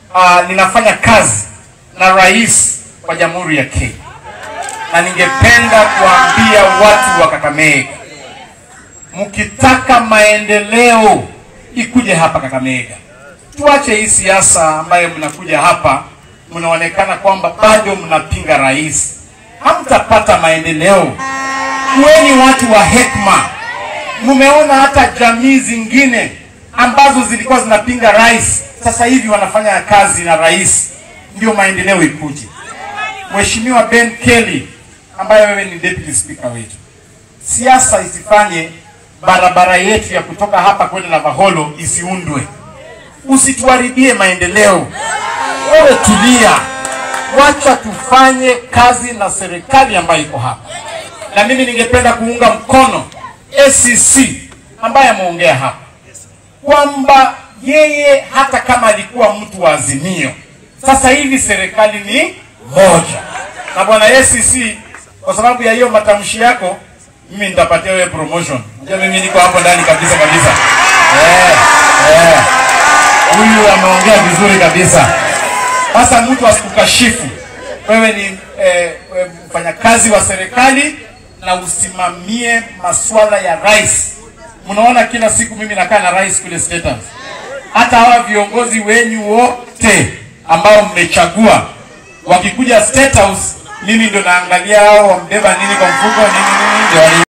uh, ninafanya kazi na rais wa Jamhuri ya Kenya, na ningependa kuambia watu wa Kakamega, mkitaka maendeleo ikuje hapa Kakamega. Tuache hii siasa ambayo mnakuja hapa mnaonekana kwamba bado mnapinga rais, hamtapata maendeleo. Kuweni watu wa hekima. Mmeona hata jamii zingine ambazo zilikuwa zinapinga rais sasa hivi wanafanya kazi na rais, ndio maendeleo ikuje. Mheshimiwa Ben Kelly ambaye wewe ni deputy speaker wetu, siasa isifanye barabara yetu ya kutoka hapa kwenda Navaholo isiundwe. Usituharibie maendeleo. Wewe tulia, wacha tufanye kazi na serikali ambayo iko hapa, na mimi ningependa kuunga mkono ACC ambaye ameongea hapa kwamba yeye hata kama alikuwa mtu wa Azimio, sasa hivi serikali ni moja. Na bwana ACC, kwa sababu ya hiyo matamshi yako, mimi nitapatia wewe promotion. Unajua mimi niko hapo ndani kabisa kabisa. Eh, eh. Huyu ameongea vizuri kabisa. Sasa mtu asikukashifu. Wewe ni eh, mfanyakazi wa serikali na usimamie masuala ya rais. Mnaona kila siku mimi nakaa na rais kule State House. Hata hawa viongozi wenyu wote ambao mmechagua wakikuja State House, mimi ndo naangalia hao wambeba nini kwa mfuko nini nini ndio